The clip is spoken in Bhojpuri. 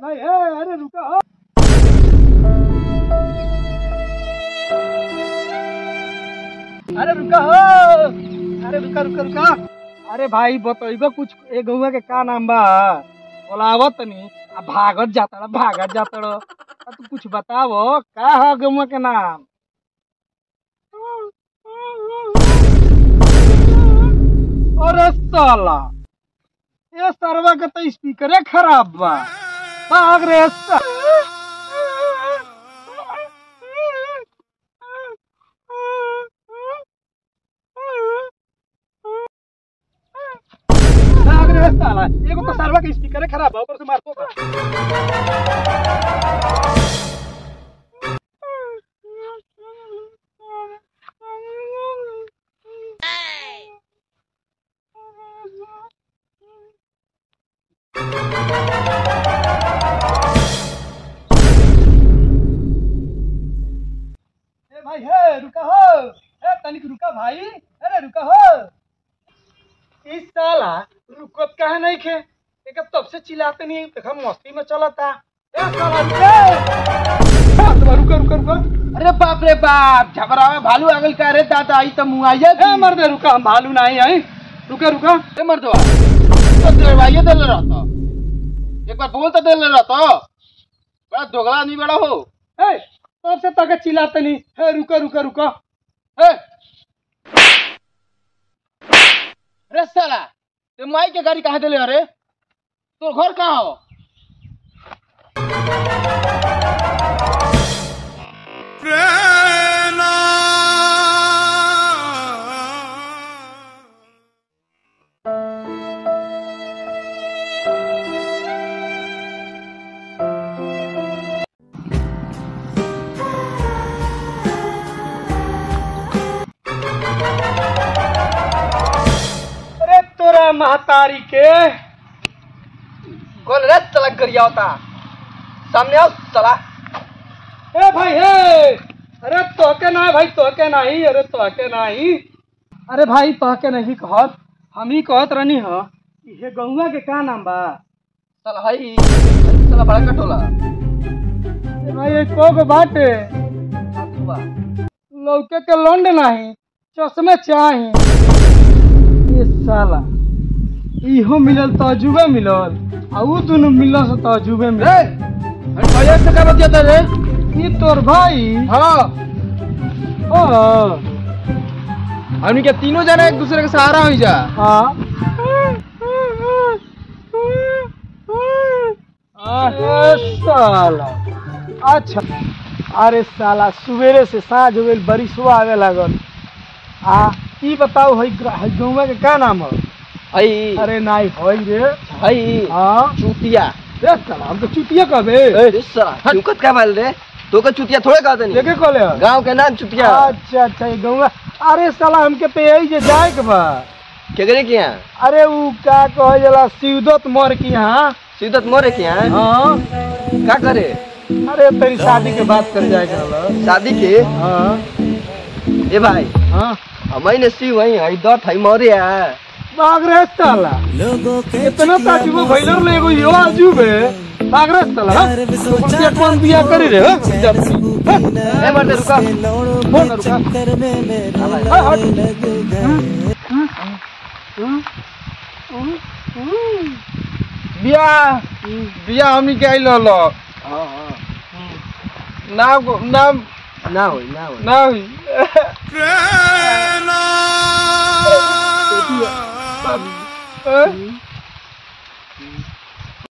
भाई ए अरे रुका हो अरे रुका हो अरे रुका रुका रुका अरे भाई बतइबो कुछ ए गौवा के का नाम बा बोलावत तनी आ भागत जाता भागत जाता आ तू कुछ बतावो का है गौवा के नाम अरे साला ये सरवा के तो स्पीकरे खराब बा भाग रे सा- भाग रे साला एगो तो सरवा के स्पीकरे खराब बा ऊपर से मारतो का ए भाई हे रुका हो ए तनिक रुका भाई अरे रुका हो इस साला रुकत काहे नहीं खे एक तब से चिल्लाते नहीं देखा मस्ती में चलता ए साला रुके रुका रुका रुका अरे बाप रे बाप झगड़ा में भालू आगल का रे दादा आई तो मुआइया ए मर्दे रुका हम भालू नहीं आई रुका रुका ए मर्दवा तो दरवाइया दे ले रहता एक बार बोल तो दे ले रहता बड़ा दोगला नहीं बड़ा हो ए तब से तक चिल्लाते नहीं हे रुका रुका रुका ए अरे साला ते माई के गाड़ी कहाँ देले अरे तोर घर कहाँ हो अरे तोरा महतारी के कौन रे चला गरिया होता सामने आओ चला ए भाई हे अरे तोके ना भाई तोके नहीं अरे तोके नहीं अरे भाई तोके नहीं कहत हम ही कहत रहनी ह कि हे गौवा के का नाम बा चल हाई चला बड़ा कटोला ए भाई ये कोग बाटे लौके के लौंड नहीं चश्मे चाही ये साला इहो मिलल तजुबे मिलल आ ऊ दुनु मिलल से तजुबे रे मिलल हम भैया से का बतिया रे ई तोर भाई हाँ हाँ हमनी के तीनों जना एक दूसरे के सहारा हो जा हाँ अरे साला अच्छा अरे साला सवेरे से साँझ हो गई बरिसो आवे लागल आ ई बताओ है गौवा के का नाम है हई अरे नाई होई रे हई हाँ चूतिया रे साला हम तो चुतिया कहबे ए साला चुकत का बाल रे तो का चुतिया थोड़े कहते नहीं देखे कहले है? गांव के नाम चुतिया अच्छा अच्छा ये गौवा अरे साला हमके तो यही जे जाए के बा केकरे के यहाँ अरे ऊ का कहे जला शिवदत्त मोर की यहाँ सिद्धत मोरे के यहाँ हाँ का करे अरे तेरी शादी के बात कर जाए के शादी के हाँ ए भाई हाँ हमारी ने सी वही हई दट हई मोरे है भाग रे साला इतना ताजुबो भइलर ले एगो यो आजुबे भाग रे साला तो बच्चा कौन बिया करी रे हाँ? जब ए मर्दे रुका फोन रुका हाँ, हट। बिया बिया हमनी के आइल हलो नाम को- नाम ना होई ना होई ना होई हाँ?